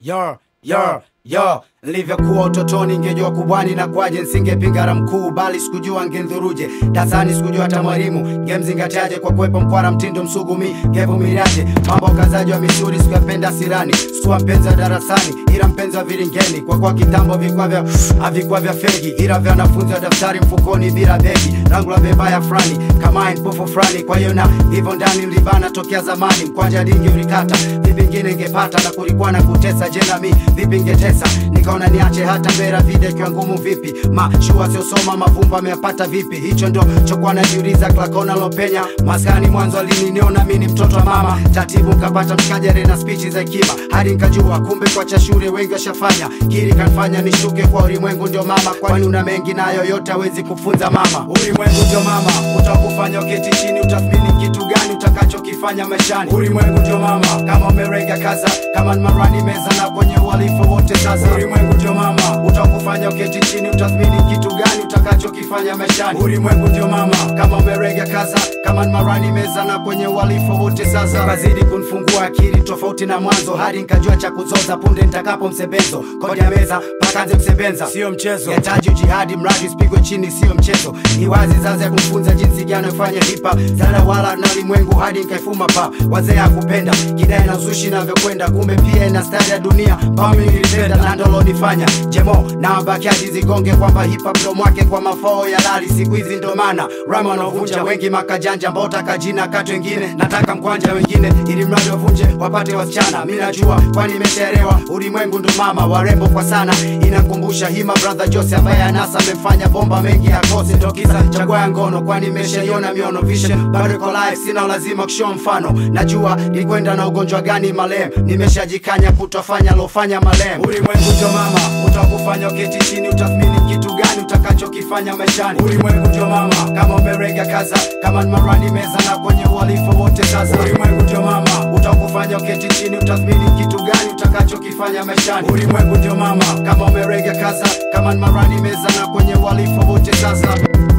yo yo yo nilivyokuwa utotoni ngejua kubwani na kwaje nsingepingara mkuu bali sikujua ngedhuruje dasani sikujua hata mwalimu ngemzingatiaje kwa kuwepo mkwara mtindo msugumi ngevumiliaje mambo kazaji wa misuri sikuyapenda sirani sikuwa mpenzi wa darasani ila mpenzi wa viringeni kwa kuwa kitambo vikwa vya havikuwa vya fegi ila vya wanafunzi wa daftari mfukoni bila begi rangu la bebaya fulani kama mpofu fulani kwa hiyo na hivyo ndani nilibana tokea zamani mkwanja dingi ulikata vipi ngine ngepata na kulikuwa na kutesa je nami vipi ngetesa nikaona niache hata mbera vide kiwa ngumu vipi mashua siosoma mavumba ameyapata vipi hicho ndo chokuwa najiuliza klakona lopenya maskani mwanzo alininiona mi ni mtoto wa mama tatibu nkapata mshikajare na spichi za hekima hadi nkajua kumbe kwa cha shule wengi washafanya kiri kanfanya nishuke kwa ulimwengu ndio mama kwani una mengi nayo yote hawezi kufunza mama ulimwengu ndio mama utakufanya uketi chini utathmini kitu gani utakachokifanya maishani ulimwengu ndio mama kama umerega kaza kama ni marani meza na kwenye uhalifu wote sasa ulimwengu ndio mama utakufanya uketi chini utathmini kitu gani utakachokifanya maishani ulimwengu ndio mama kama umerega kaza kama ni marani meza na kwenye uhalifu wote sasa kazidi kunfungua akili tofauti na mwanzo hadi nkajua cha kuzoza punde nitakapo msebenzo kodi ya meza pakanze kusebenza sio mchezo yataji jihadi mradi usipigwe chini sio mchezo ni wazi zaza ya kumfunza jinsi gani kufanya hipa zara wala na ulimwengu hadi nkaifuma pa wazee akupenda kidai na uzushi navyokwenda kumbe pia ina stari ya dunia pami nilipenda na ndolo nifanya jemo na wabakiaji zigonge kwamba hipa mdomo wake kwa mafao ya lali siku hizi ndo maana rama wanaovunja wengi makajanja mbota kajina kati wengine nataka mkwanja wengine ili mradi wavunje wapate wasichana mi najua kwani imeshaelewa ulimwengu ndo mama warembo kwa sana inakumbusha hima brother jose ambaye anasa amefanya bomba mengi akose ndo kisa chagua ya ngono kwani imeshaiona miono vision bado iko live sina lazima kushow mfano najua nilikwenda na ugonjwa gani malem nimeshajikanya kutofanya lofanya malem ulimwengu ndio mama utakufanya uketi chini utathmini kitu gani utakachokifanya maishani ulimwengu ndio mama kama umerega kaza kama ni marani meza na kwenye uhalifu wote sasa ulimwengu ndio mama utakufanya uketi chini utathmini kitu gani utakachokifanya maishani ulimwengu ndio mama kama umerega kaza kama ni marani meza na kwenye uhalifu wote sasa